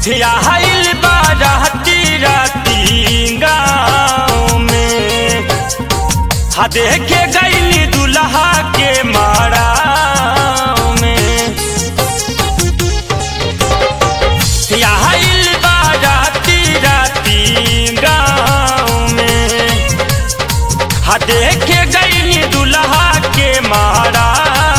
आइल बाराती राती गाँव में हा देखे गईली दुल्हा के मारा में आइल बाराती राती गाँव में हा देखे गईली दुल्हा के मारा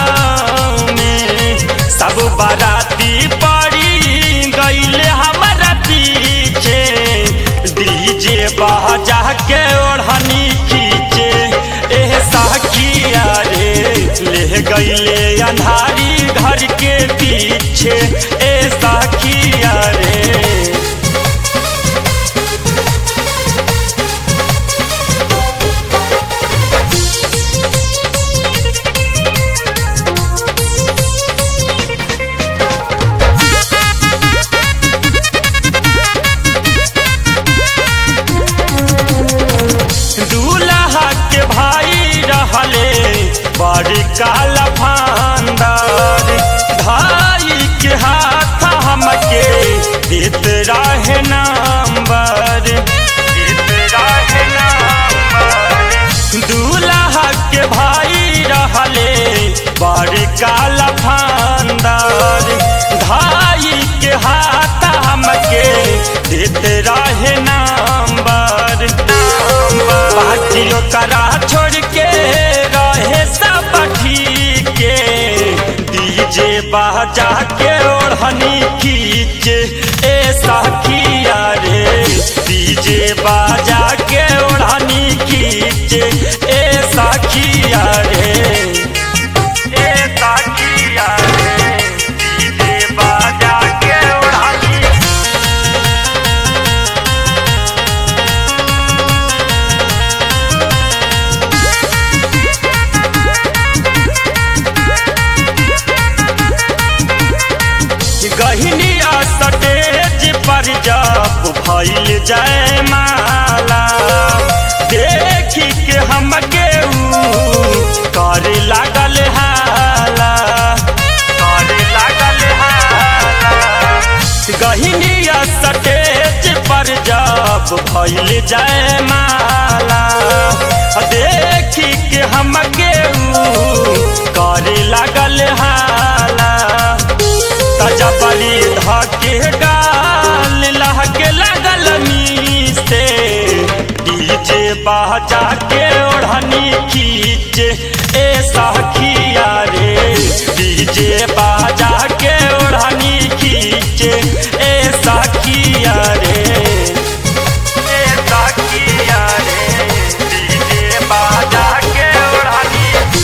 में सब बाराती पड़ी गईले हमारा पीछे डीजे बाजा के ओढ़नी खींचे एह साखिया रे ले गईले अंधारी घर के पीछे ए साखिया रे दूल्हा के भाई रहले बड़ी काला फांदार भाई के हाथ हमके देत रहे नंबर देत रहे नंबर दूल्हा के भाई रहले बड़ी काला फांदार भाई के हाथ हमके देत रहे नंबर बाजियो करा छोड़ के रहे सब के डीजे बाजा के ओढ़नी खींचे ए साखिया रे डीजे बाजा के ओढ़नी खींचे ए साखिया रे ए साखिया रे डीजे बाजा के ओढ़नी गहिनी स्टेज पर जब भइल जय माला देखी के हमके ऊ करे लागल हाला करे लागल हाला गहिनी स्टेज पर जब भइल जय माला देखी के हमके ऊ करे लागल हाला तजबली धके गाल लहके लगल मीसे डीजे बाजा के ओढ़नी खींचे ए साखिया रे डीजे बाजा के ओढ़नी खींचे ए साखिया रे ए साखिया रे डीजे बाजा के ओढ़नी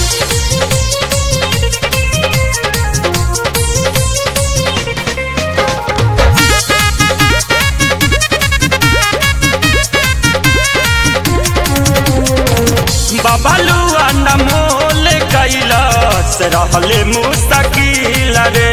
बबलुआ नमोल कैलस रहले मुस्तकिल रे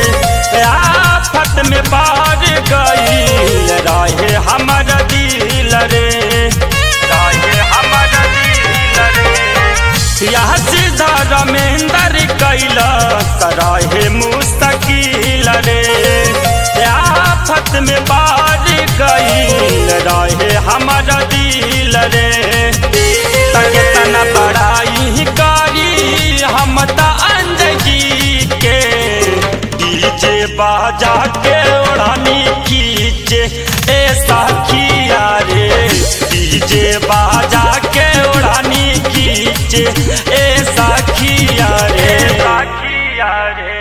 आफत में पार गईल रहे हमर दिल रे रहे हमर दिल रे यह सीधा रमेंद्र कैलस रहे मुस्तकिल रे आफत में पार गईल रहे हमर दिल रे तके तना बड़ाई करी हम त अंजगी के डीजे बाजा के ओढ़नी खींचे ए साखिया रे डीजे बाजा के ओढ़नी खींचे ए साखिया रे साखिया रे